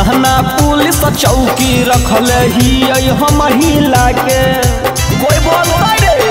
थाना पुलिस चौकी रखले ही हम हिला के कोई बोलता रे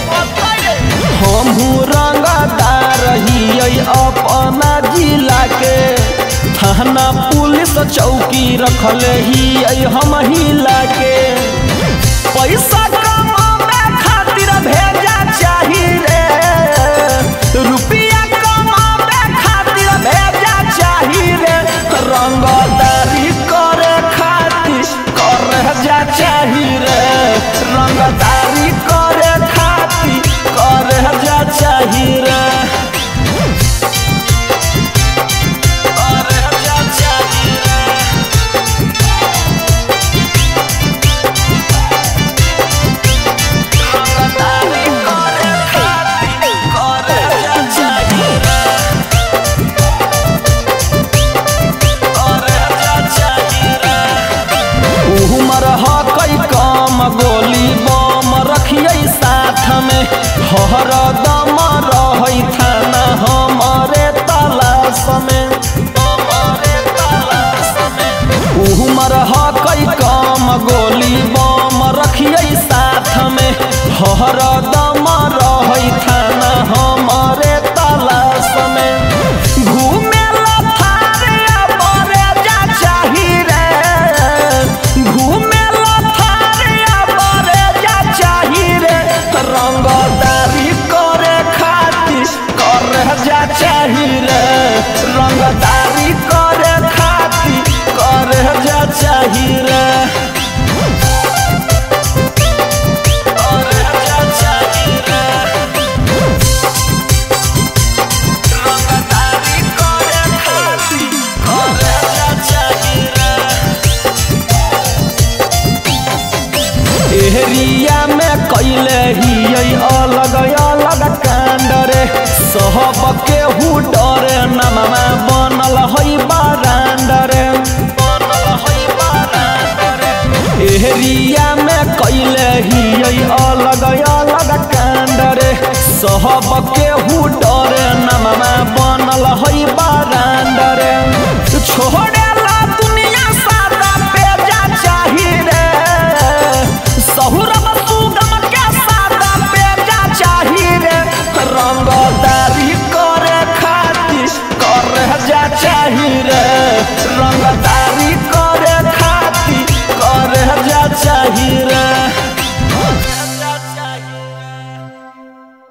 हमहू रंगदार ही अपना जिला के थाना पुलिस चौकी रखले ही हम हिला के पैसा कमावे खातिर भेजा चाही रे रुपया कमावे खातिर भेजा चाही रे रंगदारी करे खातिर करे जा चाही रे रंगदारी करे खातिर करे जा चाही रे करे जा चाही रे रंगदारी करे खातिर करे जा चाही रे करे जा चाही रे उमर हकई कम गोली बम रखिए साथ में हर दम रही थाना हमारे तलाश में हमारे तलाश में उमर हकई कम गोली बम रखिए साथ में हर दम रही थाना हमारे तलाश में घूमे थारे बरे जा चाही रे घूमे थारे बरे जा चाही रे रंगदारी करे खातिर करे जा चाही रे रंगदारी करे खातिर करे जा चाही रे करे जा चाही रे रंगदारी करे खातिर करे जा चाही रे एहरिया में कैले ही अलग अलग कांड रे सहब के हु डरे नममा बनल है बारांड रे बनल है बारांड रे एहरिया में कैले ही अलग अलग कांड रे सहब के हु डरे नममा बनल है बारांड रे छोड़